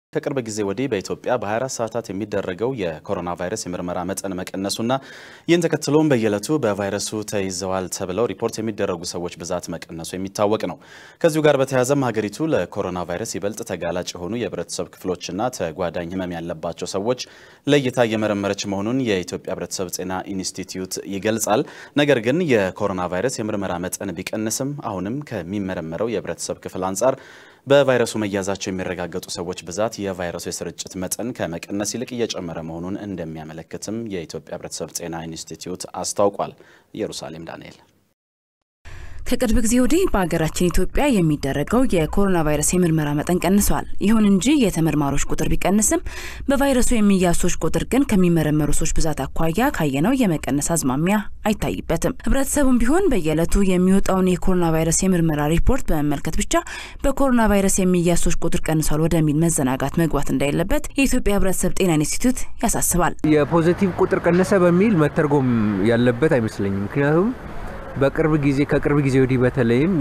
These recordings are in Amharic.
ከቅርብ ጊዜ ወዲህ በኢትዮጵያ በ24 ሰዓታት የሚደረገው የኮሮና ቫይረስ የምርመራ መጠን መቀነሱና ይህን ተከትሎም በየዕለቱ በቫይረሱ ተይዘዋል ተብለው ሪፖርት የሚደረጉ ሰዎች ብዛት መቀነሱ የሚታወቅ ነው። ከዚሁ ጋር በተያያዘም ሀገሪቱ ለኮሮና ቫይረስ ይበልጥ ተጋላጭ የሆኑ የህብረተሰብ ክፍሎችና ተጓዳኝ ህመም ያለባቸው ሰዎች ለይታ እየመረመረች መሆኑን የኢትዮጵያ ህብረተሰብ ጤና ኢንስቲትዩት ይገልጻል። ነገር ግን የኮሮና ቫይረስ የምርመራ መጠን ቢቀንስም አሁንም ከሚመረመረው የህብረተሰብ ክፍል አንጻር በቫይረሱ መያዛቸው የሚረጋገጡ ሰዎች ብዛት የቫይረሱ የስርጭት መጠን ከመቀነስ ይልቅ እየጨመረ መሆኑን እንደሚያመለክትም የኢትዮጵያ ህብረተሰብ ጤና ኢንስቲትዩት አስታውቋል። ኢየሩሳሌም ዳንኤል ከቅርብ ጊዜ ወዲህ በሀገራችን ኢትዮጵያ የሚደረገው የኮሮና ቫይረስ የምርመራ መጠን ቀንሷል። ይሁን እንጂ የተመርማሪዎች ቁጥር ቢቀንስም በቫይረሱ የሚያዙ ሰዎች ቁጥር ግን ከሚመረመሩ ሰዎች ብዛት አኳያ ካየነው የመቀነስ አዝማሚያ አይታይበትም። ህብረተሰቡም ቢሆን በየዕለቱ የሚወጣውን የኮሮና ቫይረስ የምርመራ ሪፖርት በመመልከት ብቻ በኮሮና ቫይረስ የሚያዙ ሰዎች ቁጥር ቀንሷል ወደሚል መዘናጋት መግባት እንዳይለበት የኢትዮጵያ ህብረተሰብ ጤና ኢንስቲትዩት ያሳስባል። የፖዚቲቭ ቁጥር ቀነሰ በሚል መተርጎም ያለበት አይመስለኝም። ምክንያቱም በቅርብ ጊዜ ከቅርብ ጊዜ ወዲህ በተለይም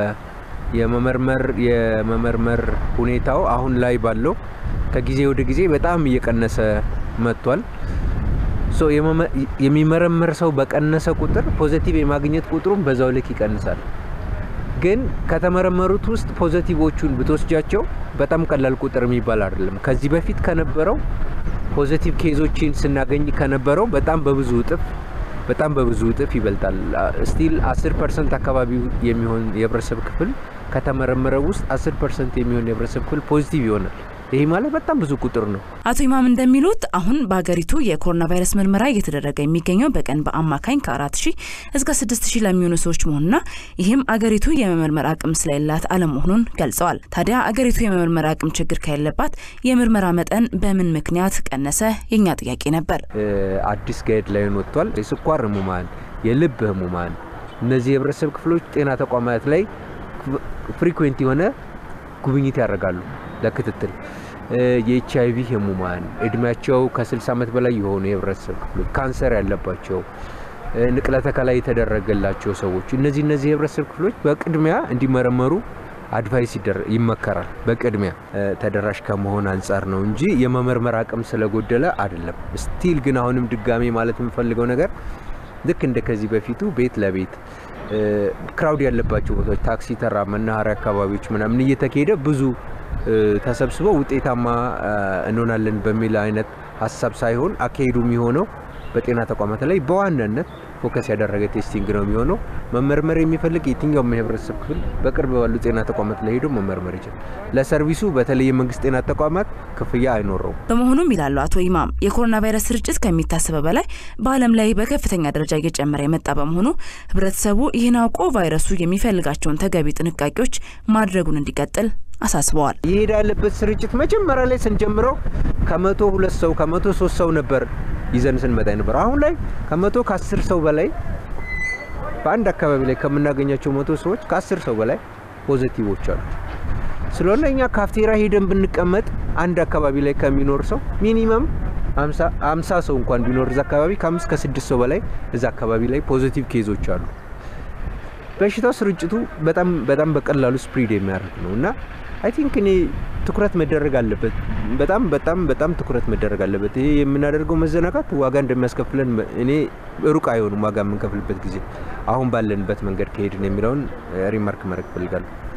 የመመርመር የመመርመር ሁኔታው አሁን ላይ ባለው ከጊዜ ወደ ጊዜ በጣም እየቀነሰ መጥቷል። ሶ የሚመረመር ሰው በቀነሰ ቁጥር ፖዘቲቭ የማግኘት ቁጥሩም በዛው ልክ ይቀንሳል። ግን ከተመረመሩት ውስጥ ፖዘቲቮቹን ብትወስጃቸው በጣም ቀላል ቁጥር የሚባል አይደለም። ከዚህ በፊት ከነበረው ፖዘቲቭ ኬዞችን ስናገኝ ከነበረው በጣም በብዙ እጥፍ በጣም በብዙ እጥፍ ይበልጣል። ስቲል 10 ፐርሰንት አካባቢ የሚሆን የህብረተሰብ ክፍል ከተመረመረው ውስጥ 10 ፐርሰንት የሚሆን የህብረተሰብ ክፍል ፖዚቲቭ ይሆናል። ይህ ማለት በጣም ብዙ ቁጥር ነው። አቶ ኢማም እንደሚሉት አሁን በሀገሪቱ የኮሮና ቫይረስ ምርመራ እየተደረገ የሚገኘው በቀን በአማካኝ ከአራት ሺህ እስከ ስድስት ሺህ ለሚሆኑ ሰዎች መሆኑና ይህም አገሪቱ የመመርመር አቅም ስለሌላት አለመሆኑን ገልጸዋል። ታዲያ አገሪቱ የመመርመር አቅም ችግር ከሌለባት የምርመራ መጠን በምን ምክንያት ቀነሰ? የኛ ጥያቄ ነበር። አዲስ ጋይድ ላይን ወጥቷል። የስኳር ህሙማን፣ የልብ ህሙማን እነዚህ የህብረተሰብ ክፍሎች ጤና ተቋማት ላይ ፍሪኩዌንት የሆነ ጉብኝት ያደርጋሉ ለክትትል የኤች አይቪ ህሙማን እድሜያቸው ከ60 ዓመት በላይ የሆኑ የህብረተሰብ ክፍሎች ካንሰር ያለባቸው ንቅለ ተከላ የተደረገላቸው ሰዎች እነዚህ እነዚህ የህብረተሰብ ክፍሎች በቅድሚያ እንዲመረመሩ አድቫይስ ይመከራል። በቅድሚያ ተደራሽ ከመሆን አንጻር ነው እንጂ የመመርመር አቅም ስለጎደለ አይደለም። ስቲል ግን አሁንም ድጋሜ ማለት የምፈልገው ነገር ልክ እንደ ከዚህ በፊቱ ቤት ለቤት ክራውድ ያለባቸው ቦታዎች ታክሲ ተራ፣ መናኸሪያ አካባቢዎች ምናምን እየተካሄደ ብዙ ተሰብስበው ውጤታማ እንሆናለን በሚል አይነት ሀሳብ ሳይሆን አካሄዱ የሚሆነው በጤና ተቋማት ላይ በዋናነት ፎከስ ያደረገ ቴስቲንግ ነው የሚሆነው። መመርመር የሚፈልግ የትኛውም የህብረተሰብ ክፍል በቅርብ ባሉ ጤና ተቋማት ላይ ሄዶ መመርመር ይችላል። ለሰርቪሱ በተለይ የመንግስት ጤና ተቋማት ክፍያ አይኖረውም። በመሆኑም ይላሉ አቶ ኢማም የኮሮና ቫይረስ ስርጭት ከሚታሰበው በላይ በዓለም ላይ በከፍተኛ ደረጃ እየጨመረ የመጣ በመሆኑ ህብረተሰቡ ይህን አውቆ ቫይረሱ የሚፈልጋቸውን ተገቢ ጥንቃቄዎች ማድረጉን እንዲቀጥል አሳስበዋል። ይሄድ ያለበት ስርጭት መጀመሪያ ላይ ስንጀምረው ከመቶ ሁለት ሰው ከመቶ ሶስት ሰው ነበር ይዘን ስንመጣ ነበር። አሁን ላይ ከመቶ ከአስር ሰው በላይ በአንድ አካባቢ ላይ ከምናገኛቸው መቶ ሰዎች ከአስር ሰው በላይ ፖዘቲቮች አሉ። ስለሆነ እኛ ካፍቴራ ሄደን ብንቀመጥ አንድ አካባቢ ላይ ከሚኖር ሰው ሚኒመም አምሳ ሰው እንኳን ቢኖር እዛ አካባቢ ከአምስት ከስድስት ሰው በላይ እዛ አካባቢ ላይ ፖዘቲቭ ኬዞች አሉ። በሽታው ስርጭቱ በጣም በጣም በቀላሉ ስፕሪድ የሚያደርግ ነው እና አይ ቲንክ እኔ ትኩረት መደረግ አለበት። በጣም በጣም በጣም ትኩረት መደረግ አለበት። ይሄ የምናደርገው መዘናጋት ዋጋ እንደሚያስከፍለን እኔ ሩቅ አይሆንም ዋጋ የምንከፍልበት ጊዜ አሁን ባለንበት መንገድ ከሄድን የሚለውን ሪማርክ ማድረግ እፈልጋለሁ።